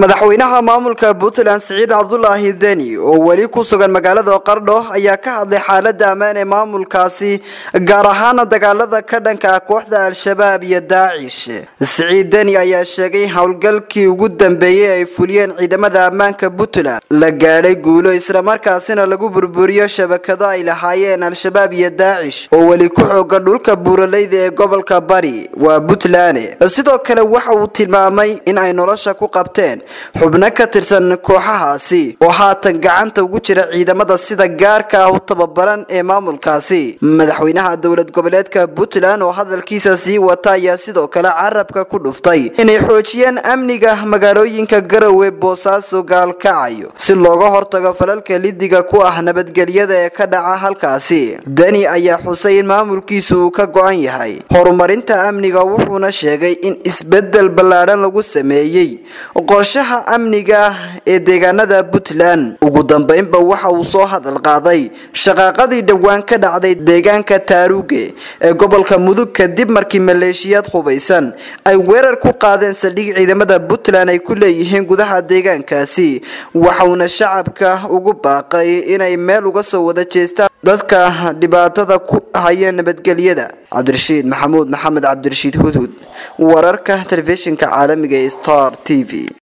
madaxweynaha maamulka puntland siciid cabdulaahi deni oo weli ku sugan magaalada qardho ayaa ka hadlay xaalada ammaan ee maamulkaasi gaar ahaana dagaalada ka dhanka ah kooxda al-shabaab iyo daacish siciid deni ayaa sheegay howlgalkii ugu dambeeyey ay fuliyeen ciidamada ammaanka puntland la gaadhay guulo islamarkaasina lagu burburiyo shabakado ay lahaayeen al-shabaab iyo daacish oo weli ku xoogan dhulka buuraleyda ee gobolka bari waa puntland sidoo kale waxa uu tilmaamay in ay nolosha ku qabteen xubno ka tirsan kooxahaasi oo haatan gacanta ugu jira ciidamada sida gaarka ah u tababaran ee maamulkaasi madaxweynaha dowlad goboleedka puntland oo hadalkiisa sii wata ayaa sidoo kale carabka ku dhuftay inay xoojiyaan amniga magaalooyinka garowe boosaaso gaalkacayo si looga hortago falalka lidiga ku ah nabadgelyada ee ka dhaca halkaasi deni ayaa xusay in maamulkiisa uu ka go-an yahay horumarinta amniga wuxuuna sheegay in isbedel ballaadhan lagu sameeyey qorshaha amniga ee deegaanada puntland ugu dambeynba waxa uu soo hadal qaaday shaqaaqadii dhowaan ka dhacday deegaanka taaruge ee gobolka mudug kadib markii maleeshiyaad hubaysan ay weerar ku qaadeen saldhig ciidamada puntland ay ku leeyihiin gudaha deegaankaasi waxauna shacabka ugu baaqay inay meel uga soo wada jeestaan dadka dhibaatada ku haya nabadgelyada cabdirashiid maxamuud maxamed cabdirashiid hudhud wararka telefishinka caalamiga ee star t v